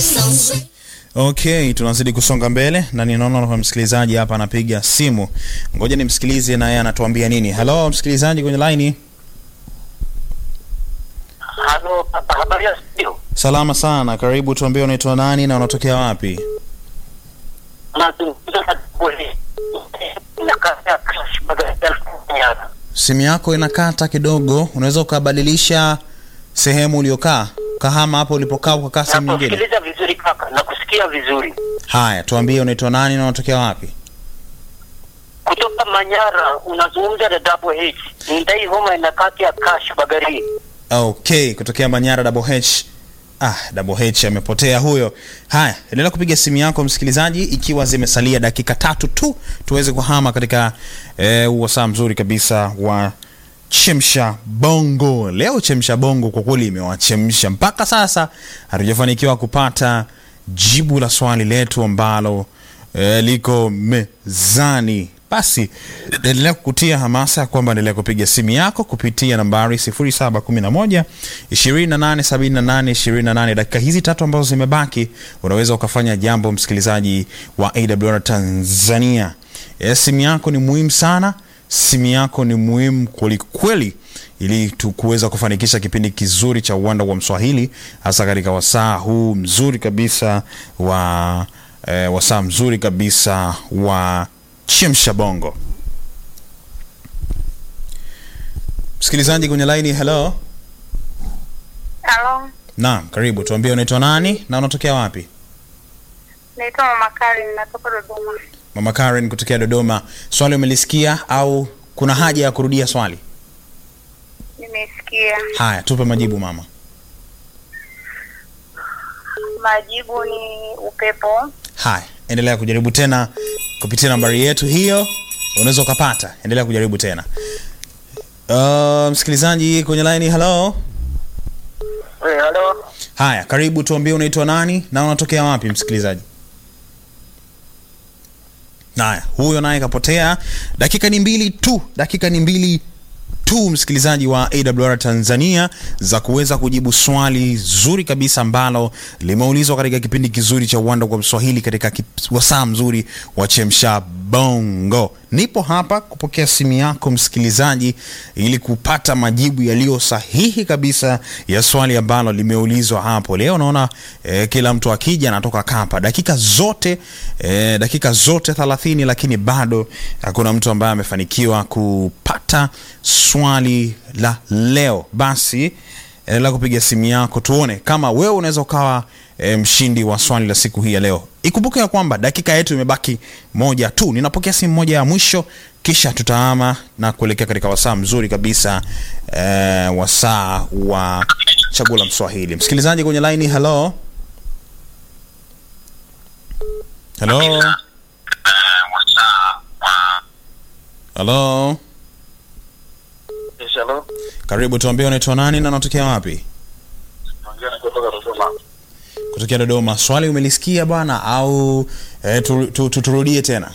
Okay, tunazidi kusonga mbele na ninaona kwa msikilizaji hapa anapiga simu. Ngoja nimsikilize na yeye anatuambia nini. Hello msikilizaji kwenye line. Halo, papa, habari ya studio? Salama sana. Karibu tuambie unaitwa nani na unatokea wapi? Nazungumza na Bwele. Nakata Crash Baghdad Nyara. Simu yako inakata kidogo. Unaweza ukabadilisha sehemu uliokaa? Kahama hapo ulipokaa ukakaa sehemu nyingine. Nakusikiliza vizuri kaka, nakusikia vizuri. Haya, tuambie unaitwa nani na unatokea wapi? Kutoka Manyara unazungumza na Double H. Ndai homa inakati ya Crash Bagari. Okay, kutokea Manyara Double H. Ah, Double H amepotea huyo. Haya, endelea kupiga simu yako msikilizaji, ikiwa zimesalia dakika tatu tu tuweze kuhama katika eh, wasaa mzuri kabisa wa chemsha bongo. Leo chemsha bongo kwa kweli imewachemsha mpaka sasa, hatujafanikiwa kupata jibu la swali letu ambalo eh, liko mezani. Basi endelea kukutia hamasa ya kwamba endelea kupiga simu yako kupitia nambari 0711 2878 28. Dakika hizi tatu ambazo zimebaki, unaweza ukafanya jambo, msikilizaji wa AWR Tanzania. Eh, simu yako ni muhimu sana, simu yako ni muhimu kwelikweli, ili tu kuweza kufanikisha kipindi kizuri cha uwanda wa Mswahili, hasa katika wasaa huu mzuri kabisa wa eh, wasaa mzuri kabisa wa chemsha bongo. Msikilizaji kwenye laini, hello. Halo, Naam, karibu. Tuambie unaitwa nani na unatokea wapi? naitwa Mama Karen, natoka Dodoma. Mama Karen kutokea Dodoma. Swali umelisikia au kuna haja ya kurudia swali? Nimesikia Haya, tupe majibu mama. majibu ni upepo. Haya, endelea kujaribu tena kupitia nambari yetu hiyo, unaweza ukapata. Endelea kujaribu tena. Uh, msikilizaji kwenye laini, hello. Eh, halo. Haya, karibu, tuambie unaitwa nani na unatokea wapi, msikilizaji. Haya, huyo naye kapotea. Dakika ni mbili tu, dakika ni mbili tu, msikilizaji wa AWR Tanzania, za kuweza kujibu swali zuri kabisa ambalo limeulizwa katika kipindi kizuri cha uwanda kwa Mswahili katika kip- wasaa mzuri wa chemsha bongo. Nipo hapa kupokea simu yako msikilizaji, ili kupata majibu yaliyo sahihi kabisa ya swali ambalo limeulizwa hapo leo. Naona eh, kila mtu akija anatoka kapa dakika zote eh, dakika zote 30, lakini bado hakuna mtu ambaye amefanikiwa kupata swali la leo. Basi endelea kupiga simu yako tuone kama wewe unaweza ukawa e, mshindi wa swali la siku hii ya leo. Ikumbuke ya kwamba dakika yetu imebaki moja tu. Ninapokea simu moja ya mwisho, kisha tutaama na kuelekea katika wasaa mzuri kabisa e, wasaa wa chaguo la Mswahili. Msikilizaji kwenye laini, hello hello hello, Yes, halo. karibu, tuambie unaitwa nani na unatokea wapi? Naongea na kutoka Dodoma. Kutokea Dodoma. Swali umelisikia bwana au e, tu, tu, tu, turudie tena?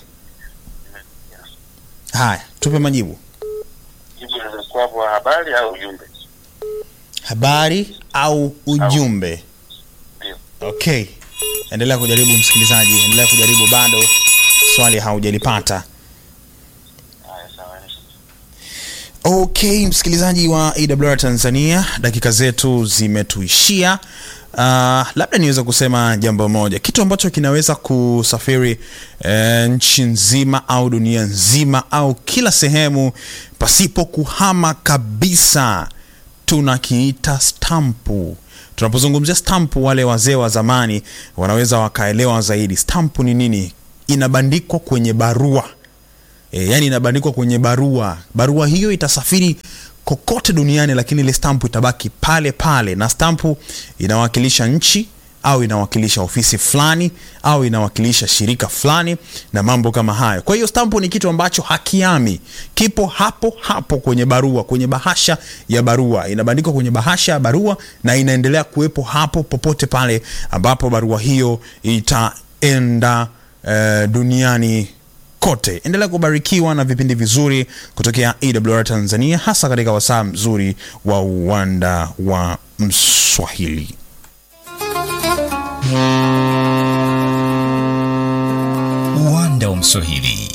Haya, tupe majibu. Jibu lilikuwa kwa habari au ujumbe? Habari au ujumbe? Ndio. Okay, endelea kujaribu msikilizaji, endelea kujaribu, bado swali haujalipata. Haya, sawa. Okay, msikilizaji wa AWR Tanzania, dakika zetu zimetuishia. Uh, labda niweza kusema jambo moja, kitu ambacho kinaweza kusafiri eh, nchi nzima au dunia nzima au kila sehemu pasipo kuhama kabisa, tunakiita stampu. Tunapozungumzia stampu, wale wazee wa zamani wanaweza wakaelewa zaidi. Stampu ni nini? Inabandikwa kwenye barua e, yani inabandikwa kwenye barua. Barua hiyo itasafiri kokote duniani, lakini ile stampu itabaki pale pale, na stampu inawakilisha nchi au inawakilisha ofisi fulani au inawakilisha shirika fulani na mambo kama hayo. Kwa hiyo stampu ni kitu ambacho hakiami, kipo hapo hapo kwenye barua, kwenye bahasha ya barua, inabandikwa kwenye bahasha ya barua na inaendelea kuwepo hapo popote pale ambapo barua hiyo itaenda eh, duniani kote. Endelea kubarikiwa na vipindi vizuri kutokea AWR Tanzania, hasa katika wasaa mzuri wa uwanda wa Mswahili. Uwanda wa Mswahili.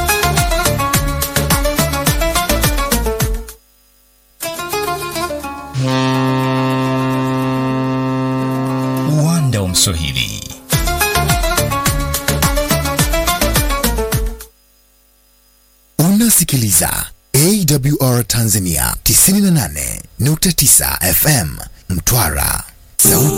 Uwanda wa Mswahili. Unasikiliza AWR Tanzania 98.9 FM Mtwara. Sauti